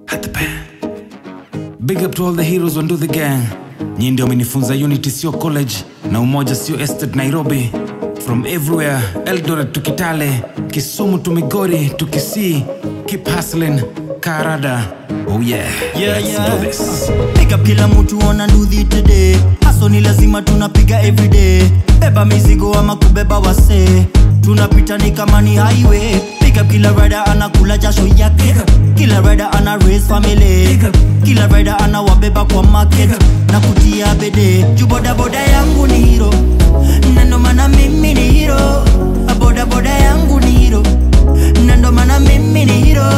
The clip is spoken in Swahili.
At the pen. Big up to all the heroes on Do the Gang. Nyinyi ndio amenifunza unity sio college na umoja sio estate Nairobi. From everywhere, Eldoret to Kitale, Kisumu to Migori to Kisii. Keep hustling, Karada. Oh yeah, Yeah, let's yeah. do this. Pick up kila mtu ona nduthi today haso ni lazima tunapiga everyday beba mizigo ama kubeba wase tunapita ni kama ni highway Pick up kila rider anakula jasho yake kila rider ana raise family kila rider ana wabeba kwa market na kutia bede juu bodaboda yangu ni hero na ndo maana mimi ni hero bodaboda yangu ni hero na ndo maana mimi ni hero